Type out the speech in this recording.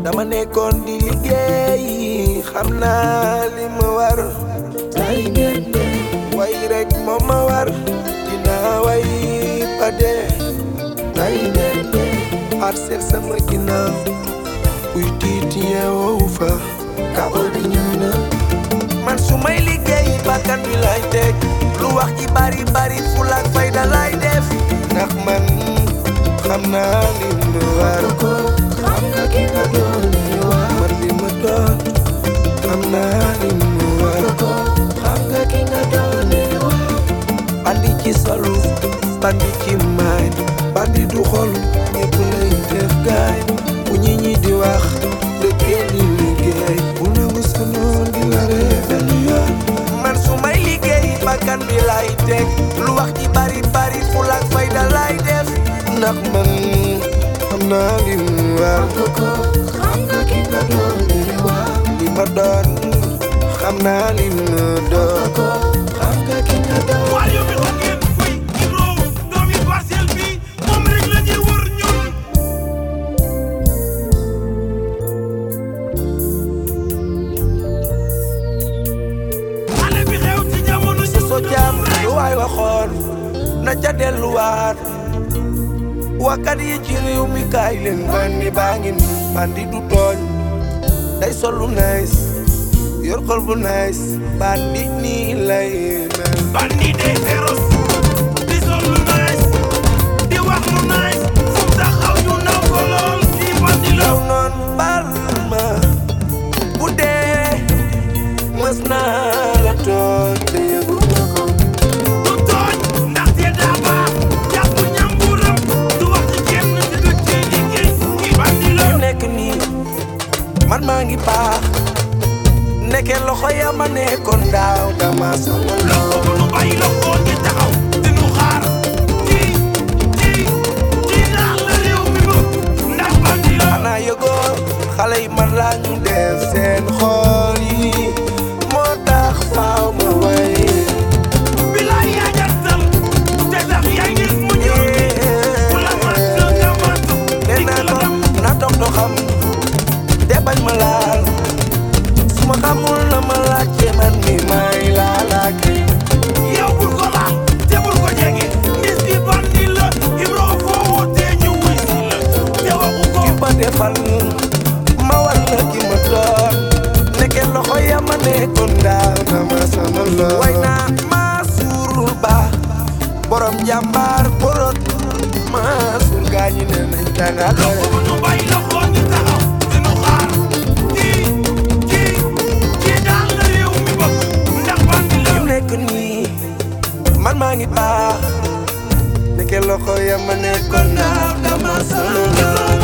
dama nekkoon di liggéey xam naa li ma war tay ngeen de way rek moo ma war dinaa way ba dee tay ngeen de parcelle sama ginnaaw kuy tiit yeewoo fa kabo bi ñëw na man su may liggéey bakkan bi lay teg lu wax ji bari bari fulla ak fayda lay def ndax man xam naa li ma war xam nga ki nga doon li war man li ma doon xam naa li ma war xam nga ki nga doon li war bandi ci solu bandi ci maay bandi du xol ñëpp lay def gaay bu ñi ñi di wax dëkkee di liggéey bu nangu sa noon di la reebel yoon man su may liggéey bakkan bi lay teg lu wax ji bari bari fulla ak fayda lay def ndax man xam naa li mu war xam nga ki nga doon li war li ma doon xam naa li ma doon xam nga ki nga doon waa yow mi xam ngeen fay Ibro doomi parcelle bi moom rek la ñuy wër ñun xale bi xew ci jamono ji so jaam lu waay waxoon na ca delluwaat wakkat yi ci réew mi kaay leen bandi baa ngi nii bandi du tooñ day sol lu nice yor xol bu nice bandi nii lay mel bandi day féroce di sol lu nice di wax lu nice fu mu taxaw ñu naw ko lool di bandi la yow noon bal ma bu dee mës naa la tooñ te yëgu ma ko du tooñ ndaxte daa baax jàpp ñamburam du wax ci kenn te du ci liggéey ki bandi la fi nekk nii man maa ngi baax nekke loxo ya ma nekkoon daaw dama sonal loxo bu nu bàyyi loxo ñi taxaw di nu xaar kii kii kii daal la réew mi bëgg ndax bandi la xanaa yëgoo xale yi man laa ñu def seen xool yi moo tax faaw ma way bilaay yaa jantal te tax yaa ngi mu ñëw ku la mat nga mat nee dikk naa la ko dem na toog doo xam te bañ ma laal su ma xamul na ma laajte man mi may laalaake yow bul ko laal te bul ko jege ndis bi bandi la Ibro foo wootee ñu wuy si la te waxu ko ki ma defal ma war la ki ma doon nekke loxo ya ma nekkoon daaw dama sonal lool way naa maa suurul ba borom jàmbaar borot maa suur gaañi ne nañ tànga loxo bu nu bàyyi loxo ñi taxaw di nu xaar kii kii kii daal la réew mi bëgg ndax bandi la fi mu nekk nii man maa ngi baax nekke loxo ya ma nekkoon daaw dama sonal lool